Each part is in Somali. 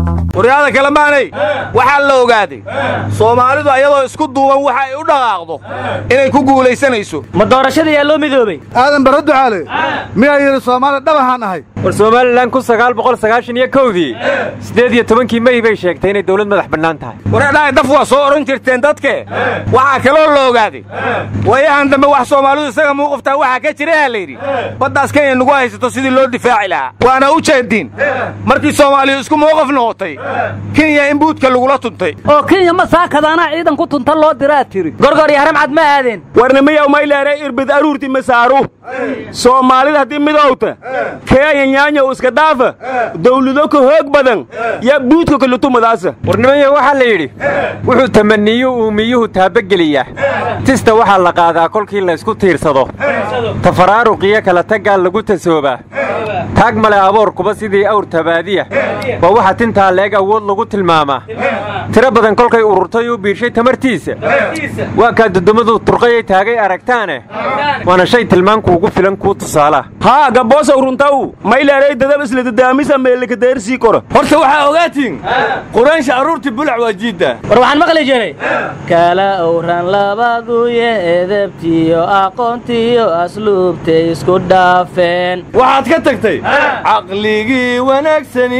waryaada kale maanay waxaa la ogaaday soomaalidu ayadoo isku duuban waxa ay u dhaqaaqdo inay ku guulaysanayso ma doorashada yaa loo midoobay aadan barre ducaale miyaa yidhi soomaali dhabahaan ahay war somalilan kun sagaal boqol sagaashan iyo kowdii siddeed iyo tobankii mey bay sheegtay inay dawlad madax bannaan tahay wareedhahay daf waa soo odhan jirteen dadke waxaa kaloo la ogaaday waayahan dambe wax soomaalidu isaga muuquftaa waxaa ka jiraha layidhi baddaas kenya nagu haysato sidii loo difaaci lahaa waana u jeediin markii soomaaliyu isku muuqaf noqotay kenya in buudka lagula tuntay oo kenya ma saakadaanaa ciidan ku tunta loo diraa tiri gorgor iyo haram cad ma aadeen warnimiyow mayleere irbid aruurti masaaru soomaalida haddii midowta keenya nyaanya u iska dhaafa dawlado ka hoog badan yaa buudka kalutumadaasa warnimayo waxaa la yidhi wuxuu tamaniyu uumiyuhu taabageliyaa tista waxaa la qaadaa kolkii laysku tiirsado tafaraaruqiyo kala taggaa lagu tasoobaa taag male aboorkuba sidii awr tabaadiya waa waxa tintaa leeg awood lagu tilmaamaa tiro badan kolkay ururtay u biirshay tamartiisa waa kaa dudumadu turqayay taagay aragtaane waana shay tilmaankuugu filan kuu tusaalaa haa gabboosa uruntaw mayleerey dadab isla dadaamisa meelikadeersii kora horta waxaa ogaatiin quraansha arruurtii bulac waa jiidda war waxaan maqli jiray kala owran labaduye edebtiyo aqoontiyo asluubtay isku dhaafeen waxaad ka tagtay caqligii wanaagsani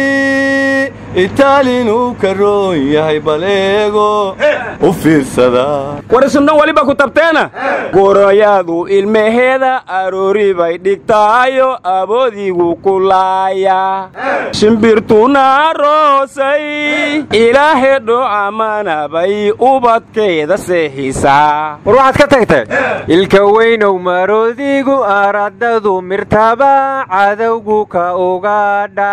itaalinuu ka roon yahay baleego u fiirsada war isundhan weliba ku tabteena goroyaadu ilmaheeda aroori bay dhigtaayo aboodigu ku laaya shimbirtuna roosay ilaahedho amana bay ubadkeeda seexisaa war waxaad ka tagtay ilka weynow maroodigu aradadu mirtaba cadowgu ka ugadha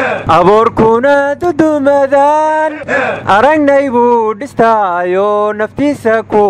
aboorkuna dudumadaan aragnay buu dhistaayo naftiisa ku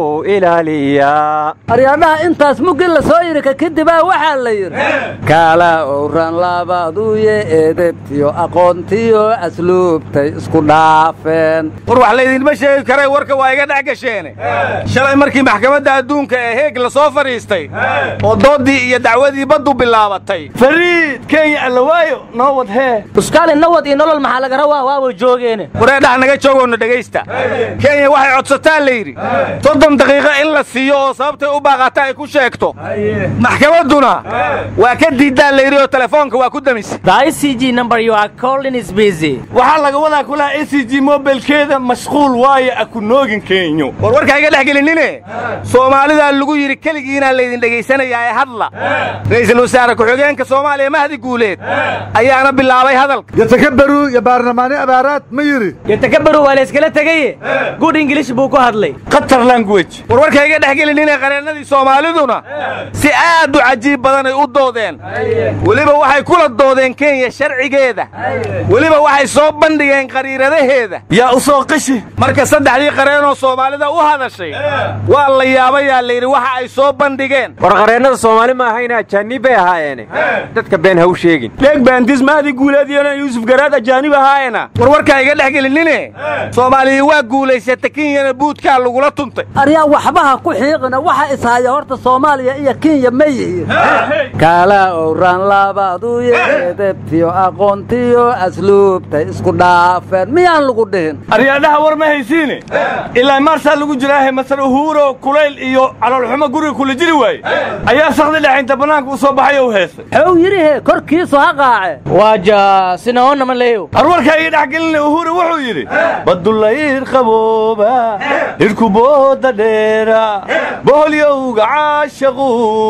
ilaaliyaa aryaadhaha intaas muggi la soo yidhi ka kadibaa waxaa la yidhi kala owran labaduye edebtiyo aqoontiyo asluubtay isku dhaafeen war wax laydinma sheegi karay warka waa iga dhex gasheene shalay markii maxkamadda adduunka ee heeg la soo fadhiistay oo dooddii iyo dacwadii baddu bilaabatay fariid kenya allawaayo noo wad hee uskaali nawad iyo nolol maxaa laga rawaa waaba joogeene wareedhaha naga joogoonna dhegaysta kenya waxay codsataa la yidhi soddon daqiiqo in la siiyo oo sababtay u baaqata ay ku sheegto maxkamadduna waa ka diiddaa la yidhi oo telefoonka waa ku damis The ICG number you are calling is busy. waxaa laga wadaa kulaha a c g mobilkeeda mashquul waayo a ku noogin kenyo war warkaa iga dhex gelinine soomaalidaa lagu yidhi keligiinaa laydin dhegaysanayaa ee hadla ra'iisul wasaare ku-xigeenka soomaaliya mahdi guuleed ayaana bilaabay hadalka yatakabaru iyo baarlamaani abaaraad ma yidhi yatakabaru waa la iskala tegaye good english buu ku hadlay qatar language war warkaa iga dhex gelinine qareennadii soomaaliduna si aad u cajiib badan ay u doodeen weliba waxay kula doodeen kenya sharcigeeda weliba waxay soo bandhigeen qariiradaheeda yaa u soo qishi marka saddexdii qareenoo soomaalida u hadashay waa la yaabayaa layidhi waxa ay soo bandhigeen war qareennada soomaali ma ahayna ajaanib bay ahaayeene dadka been ha u sheegin leeg baantis mahdi guuleediyana yuusuf garaad ajaanib ahaayena war warkaa iga dhex gelinine soomaaliya waa guulaysata kenyana buudkaa lagula tuntay aryaa waxbaha ku xiiqina waxa ishaya horta soomaaliya iyo kenya ma yihiin kala owran labaduye edebtiyo aqoontiyo asluubtay isku dhaafeen miyaan lagu dhihin aryaadhaha war ma haysiine ilaa maarsaa lagu jiraahe masar uhuuro kulayl iyo caloolxumo guriga kula jiri waaye ayaa sakdi dhexaynta bannaanka u soo baxay oo u heestay xuu yidhihe korkiisu ha qaace waaja sinaona ma leeyo arwarkaa iga dhex gelinay uhuuro wuxuu yidhi badulayr qabooba hirkubooda dheera boholyowga caashaqu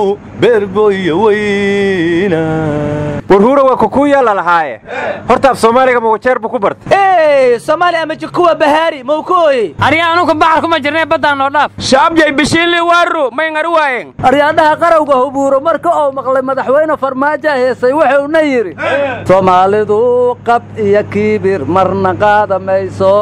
beergoyo weyna warhuura waa kukuuyaa la lahaaye horta af soomaaliga ma wajeer buu ku bartay ey soomaali ama jikuwa bahaari mau ku ooyey arya anuka baxar kuma jirnay baddaan noo dhaaf shaabjay bishiinli waaru may ngari waayen aryaadhaha qarowga hubuuro marka uu maqlay madaxweyne farmaajo heesay wuxuuna yidhi soomaalidu qab iyo kiibir marna qaada mayso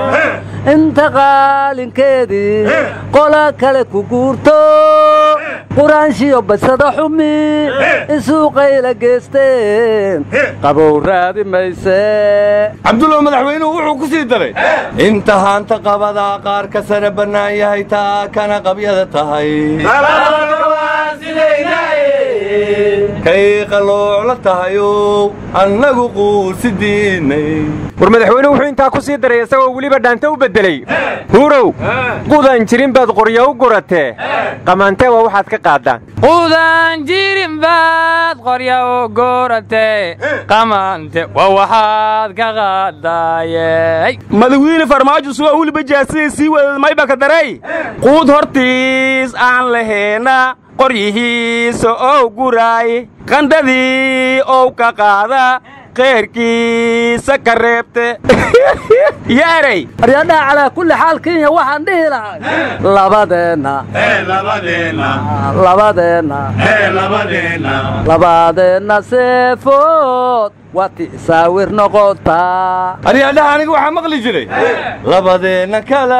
inta qaalinkeedii qola kale ku guurto quraanshiyo basada xumi isuuqayla geesteen qabow raadi mayse cabdulla madaxweynuhu wuxuu ku sii daray inta haanta qabadaa qaar ka sare bannaan yahay taa kana qabyada tahay kay qalooc la tahayow annagu quusidiinay war madaxweyne wuxuu intaa ku sii daray isagoo weliba dhaanta u beddelay huurow qudaan jirin baad qorya u guratee qamaantee waa waxaad ka qaaddaan quudaan jirin baad qorya u goorate qamaante waa waxaad ka qaadaayey madawiine farmaajo suga weliba jaasida sii wadad mayba ka daray quud hortiis aan laheena qoryihiisa ow guraay qandhadii ow ka qaada keyrkiisa ka reebte yeeray aryadhaha calaa kulli xaal kenya waxaan dhihi lahay labadeenna labadeenna labadeenna seefood waa tisaawir noqotaa aryadhaha aniga waxaa maqli jiray labadeenna kala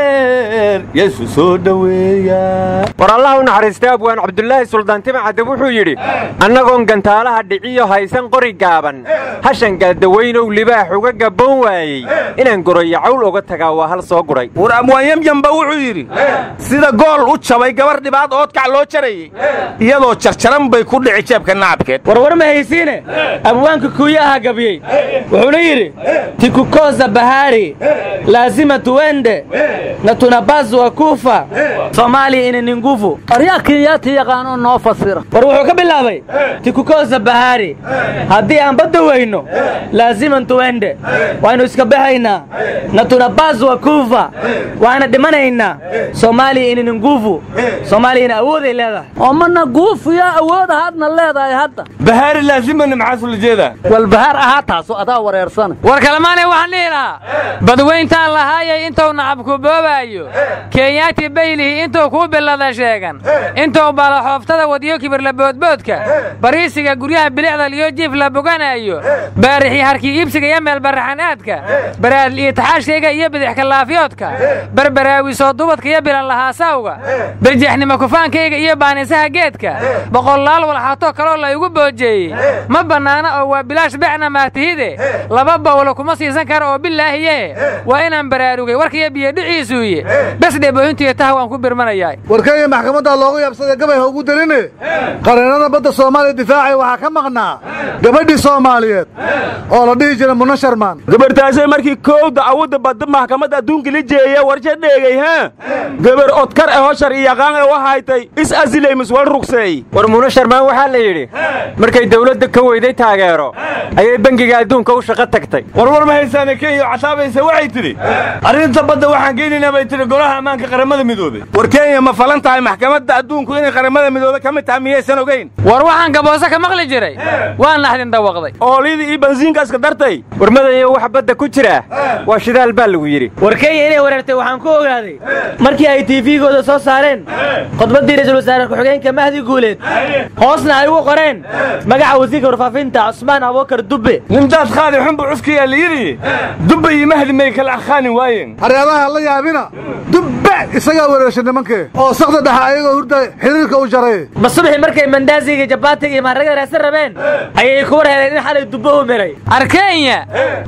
dheer yeesu soo dhoweeya war allah u naxariistay abwaan cabdulaahi suldaantima cadab wuxuu yidhi annagoon gantaalaha dhiciyo haysan qori gaaban hashan gaaldawaynow libaax uga gabboon waayey inaan goroyo cawl oga tagaa waa hal soo guray war abwaan yamyamba wuxuu yidhi sida gool u jabay gabar dhibaad oodkac loo jarayey iyadoo jarjaran bay ku dhici jeebka nacabkeed warwar ma haysiine abwaanka kuuya ahaa gabiyey wuxuuna yidhi tikukoza bahari laazima tuwende na tunabazwa kufa soomaaliya ina ni nguvu aryaa kenyaati yaqaanoo noo fasira war wuxuu ka bilaabay tikukoza bahari haddii aan badda weyno laaziman tuwende waaynu iska baxaynaa na tunabazwa kufa waana dhimanaynaa soomaaliya ina ni nguvu soomaaliyana awooday leedahay oo mana guufiya awood ahaadna leedahay hadda bahaari laazimana maxaa sula jeedaa walbahaar ahaa taaso adaa wareersana war kalemaanay waxaan dhihi lahaa badweyntaan lahaayay intuu nacabku boobaayo kenyaati baylihi intuu kuu bilada sheegan intuu baalaxooftada wadyo kibirla boodboodka bariisiga guryaha bilicda liyo jiif la boganaayo baarixii harkii iibsiga iyo meel baraxanaadka baraadl iyo taxaashkayga iyo bidix kalaafyoodka barbaraawi soo dubadka iyo bilan lahaasawga barjaxnimo kufaankayga iyo baanisaha geedka boqollaal walxaatoo kaloo la igu boojeeyey ma bannaana oo waa bilaash becna maatihide laba bawlo kuma siisan kara oo bilaahiye waa inaan baraarugay warkaiyo biyodhiciisuuye bes dhebooyintiyo taha waan ku birmanayaa warkenya maxkamadda loogu yaabsaday gabay ha ugu daline qareennada badda soomaaliya difaacay waxaa ka maqnaa gabadhii soomaaliyeed oo la dhihi jiray muna sharmaan gabartaasay markii kowda awodda badda maxkamadda adduunka la jeeya warsha dheegay ha gabar odkar ahoo sharci yaqaan ee u haytay is asilay miswal rugseey war muuna sharmaan waxaa la yidhi markay dawladda ka weyday taageero ayay bangiga adduunka u shaqo tagtay warwar ma haysaane kenya oo casaabaysa waxay tidhi arrinta badda waxaan geynaynaa bay tidhi golaha ammaanka qaramada midoobey war kenya ma falan tahay maxkamadda adduunku inay qaramada midoobe ka mid tahay miyaysan ogayn war waxaan gaboose ka maqli jiray waan naxdin dawaqday oolidii iyo bansiinka iska dartay war madayo wax badda ku jira waa shidaal baa lagu yidhi war kenya inay wareertay waxaan ku ogaaday markii ay tiifigooda soo saareen khudbaddii ra'iisul wasaare ku-xigeenka mahdi guuleed hoosna ay ugu qoreen magaca wasiirka warfaafinta cusmaan abuukar dubbe nindaad qaadi xunbu cufkiyaa la yidhi dubba iyo mahdi may kala aqaani waayeen haryadaha la yaabina dubbe isagaa wareershay nimankee oo sakda dhexe ayagoo hurda xiriirka u jaray ma subaxii markay mandaaziga jabaatiga iyo maharagada raadsan rabeen ayay ku war heleen in xalay dubbo u miray arkenya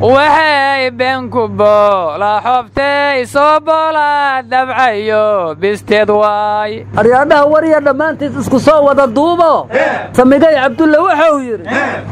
waxay beenku boola xobtay soo boola dabcayo bisteed waay aryaadhaha warya dhammaantiis isku soo wada duubo samigay cabdulle wuxuu yidhi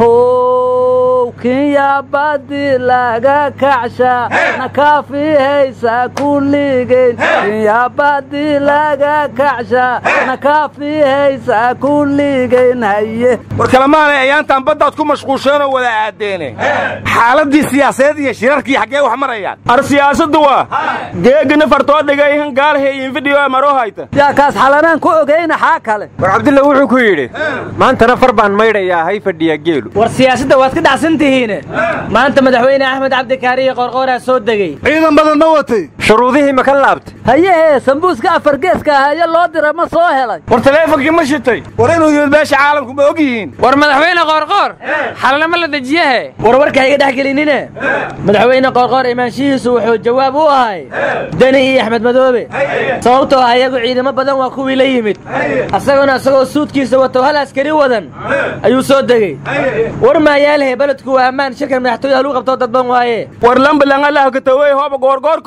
how kenya badi laga kacsha nakaafihaysa kulligeyn kenya badi laga kacsha nakaafihaysa kulligeyn haye war kalemaanay ayaantaan baddaad ku mashquulsheenoo wada aadeene xaaladdii siyaasadeed iyo shirarkii xaggee wax marayaan ar siyaasaddu waa geegana fartoo dhigay han gaalheeyin fidhiyo maroo hayta yaa kaas xalanaan ku ogayna xaa kale war cabdulla wuxuu ku yidhi maantana far baan maydhayaa hay fadhiya geelu war siyaasadda waad ka dhacsan tihiine maanta madaxweyne axmed cabdikaariyo qorqooraa soo degey ciidan badan ma watay shuruudihii ma ka laabtay hayehee sambuuska afargeeska ahaye loo dira ma soo helay war taleefonkii ma shitay war inuu yimid meesha caalamku ma og yihiin war madaxweyne qoorqoor xalana ma la dejiyahe war warka iga dhex gelinine madaxweyne qoorqoor imaanshihiisu wuxuu jawaab u ahay deni iyo axmed madoobe sababtoo ah iyagu ciidamo badan waa kuwii la yimid asaguna isagoo suudkiisa wato hal askari wadan ayuu soo degey war maayaalhe beledku waa ammaan shirkan madaxtooyaha lagu qabtoo dadban waaye war lambalangalaha katawey hooba goorgoorkooy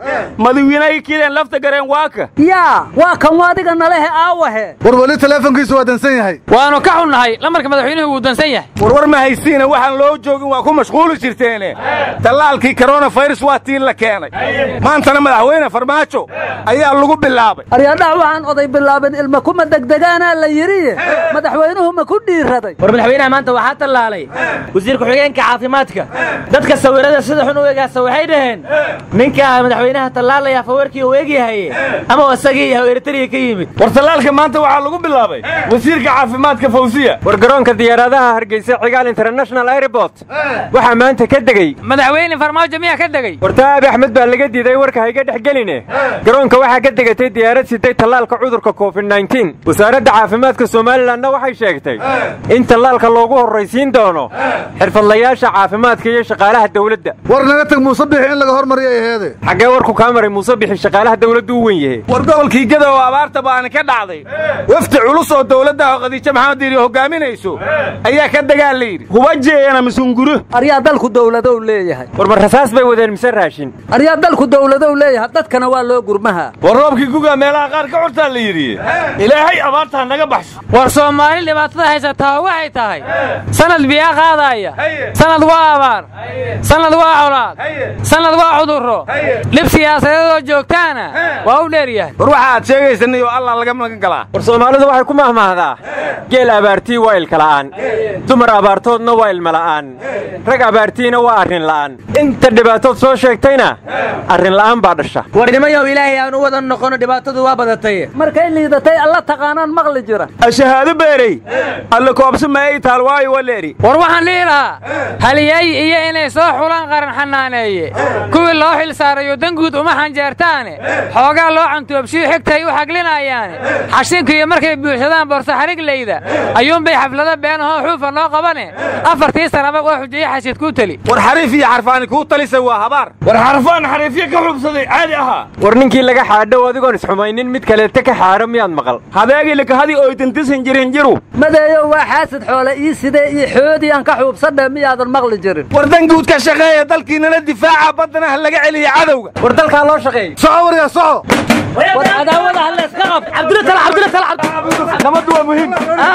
madawiinay kideen lafta gareen waaka yaa waa kan waadiga nalehe aawahe war weli teleefonkiisu waa dansan yahay waannu ka xunnahay lamarka madaxweynuhu wuu dansan yahay warwar ma haysiina waxaan loo joogin waa ku mashquuli jirteene tallaalkii koronafayras waa tiin la keenay maantana madaxweyne farmaajo ayaa lagu bilaabay aryadhac waxaan oday bilaabin ilma kuma degdegaanaa la yidhi madaxweynuhu ma ku dhiiraday war madaxweynaha maanta waxaa tallaalay wasiir ku-xigeenka caafimaadka dadka sawirada sida xun u egaasa waxay dhaheen ninka madaxweynaha tallaalaya fawarkii uu egyahaye ama isagii yahay eritariya ka yimid war tallaalka maanta waxaa lagu bilaabay wasiirka caafimaadka fawsiya war garoonka diyaaradaha hargeysa cigaal international airport waxaa maanta ka degey madaxweyne farmaajo miyaa ka degey warta abi axmed baa laga diiday warka hayga dhex geline garoonka waxaa ka degatay diyaarad siday tallaalka cudurka covid nneteen wasaaradda caafimaadka somalilanna waxay sheegtay in tallaalka loogu horraysiin doono xirfadlayaasha caafimaadka iyo shaqaalaha dawladda war naga tag muuse bixi in laga hormariyo ay aheede xaggee warku kaa maray muuse bixi shaqaalaha dawladdu u wen yahe war gobolkii gada oo abaarta baani ka dhacday wafdi culus oo dowladda khadiijo maxamed diiri hogaaminayso ayaa ka degaa la yidhi huba jeeyana misunguro aryaa dalku dowladow leeyahay war ma rasaas bay wadeen mise raashin aryaa dalku dowladow leeyahay dadkana waa loo gurmaha war roobkii gugaa meelaha qaar ka curtaa la yidhi ilaahay abaartaa naga baxso war soomaali dhibaatada haysataa waxay tahay sanad biyaa qaadaaya sanad waa abaar sanad waa colaad sanad waa cudurro dhib siyaasadeedoo joogtaana waa u dheeryahay war waxa aad sheegaysanayoo allah laga magan galaa war soomaalidu waxay ku mahmahdaa geel abaartii waa ilka la'aan dumar abaartoodna waa ilma la'aan rag abaartiina waa arrin la'aan inta dhibaatood soo sheegtayna arrin la'aan baa dhasha war nimayow ilaahay aan u wada noqono dhibaatadu waa badatay markay liidatay alla taqaanaan maqli jira ashahaado beerey alla koobsa maay taal waayo waleeri war waxaan dhihi lahaa haliyey iyo inay soo xulaan qaran xanaaneeye kuwii loo xil saarayo danguud uma xanjeertaane xoogaa loo cantoobshiyo xigtaay u xaglinayaane xashinkiiyo markay buuxsadaan boorso xarigleyda ayuunbay xaflado beenahoo xuufa noo qabane afartii sanaba waa xujeeye xashid kuu teli war xariif iyo xarfaani kuu talisay waa habaar war xarfaan xariifyo ka xubsaday caadi ahaa war ninkii laga xaadhow adigoon isxumaynin mid kaleeta ka xaadho miyaad maqal habeegii lakahadii oytantisan jirin jiru madeeyow waa xaasid xoole ii sidee ii xoodii aan ka xuubsadhe miyaadan maqli jirin war danguud ka shaqeeya dalkiinana difaaca baddana ha laga celiya cadowga war dalkaa loo shaqeey soco warya soco war cadaawada ha layska qab cabdilla tala cabdilla tala nabaddu waa muhiim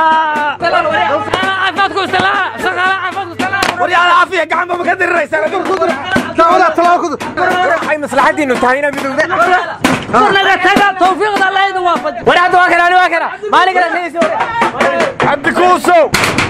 caafimaadku istalaa shaqaalaha caafimaadku istalaa war yaa caafiya gacanba ma ka diriraysaan dawada talaakadu waxay maslaxaddiinnu tahay inaa midowda naga taga tawfiiqda alla idin waafaji war hadda waa kana ani waa kana maalin kale cabdi kuusow